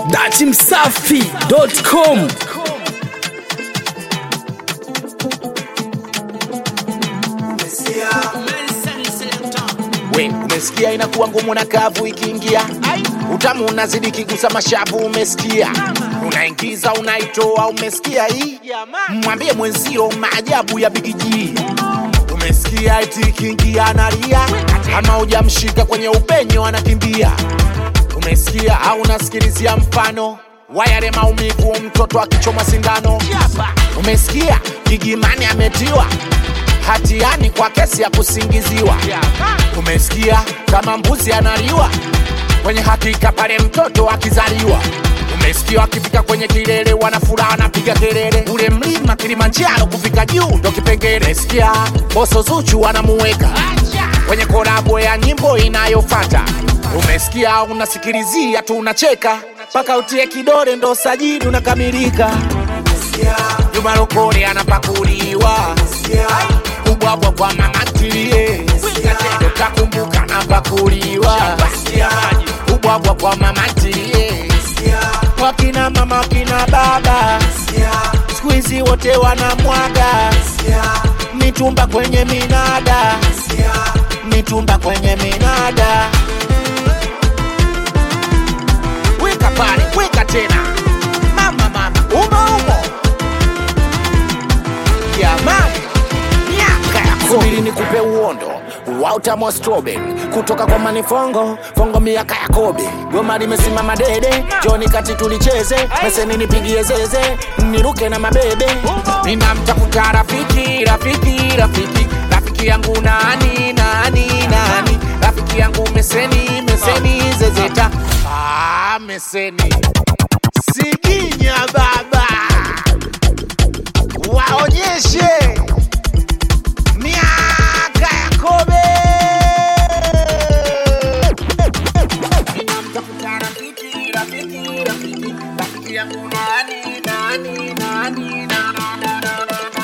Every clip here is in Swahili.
datimsafi.com we umesikia inakuwa ngumu na kavu ikiingia utamu unazidi kigusa mashavu umesikia unaingiza unaitoa umesikia hii mwambie mwenzio maajabu ya bigiji umesikia eti ikiingia analia ama hujamshika kwenye upenyo anakimbia umesikia au unasikilizia mfano wayale maumivu mtoto akichomwa sindano umesikia gigimani ametiwa hatiani kwa kesi ya kusingiziwa umesikia kama mbuzi analiwa kwenye hakika pale mtoto akizaliwa umesikia akifika kwenye kilele wanafuraha wanapiga kelele ule mlima kilimanjaro kufika juu ndo kipengele umesikia boso zuchu wanamuweka kwenye kolabo ya nyimbo inayofata umesikia unasikilizia tu unacheka mpaka utie kidole ndo sajidi unakamilika Juma Lokole anapakuliwa kubwabwa kwa mama ntilie utakumbuka napakuliwa kubwabwa kwa mama ntilie wakina mama wakina baba siku hizi wote wanamwaga mitumba kwenye minada mitumba kwenye minada weka pale weka tena mama mama umo umo jamani miaka ya subiri nikupe uondo wa utamu wa strawberry kutoka kwa manifongo fongo miaka ya kobe goma limesimama dede joni kati tulicheze meseni nipigie zeze niruke na mabebe ninamtafuta rafiki rafiki rafiki rafiki yangu nani nani nani rafiki yangu meseni meseni zezeta ah, meseni siginya baba waonyeshe miaka ya kobe Ninamtafuta rafiki, rafiki, rafiki, rafiki yangu nani, nani, nani, na, na, na, na,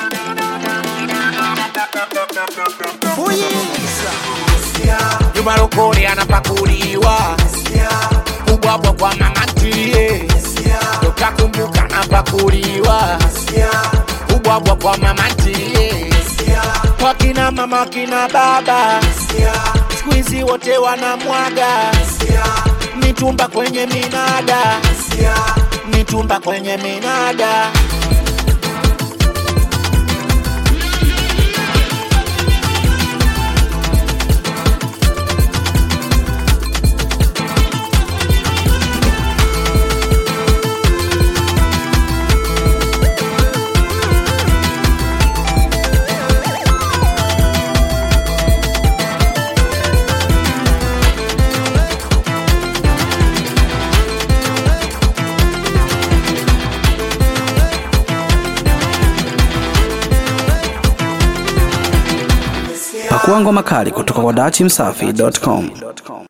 na. Fuyiza. Juma Lokole anapakuliwa kubwabwa kwa mama ntilie utakumbuka napakuliwa kubwabwa kwa mama ntilie wakina mama wakina baba siku hizi wote wanamwaga mitumba kwenye minada mitumba kwenye minada pakua ngoma kali kutoka kwa datimsafi.com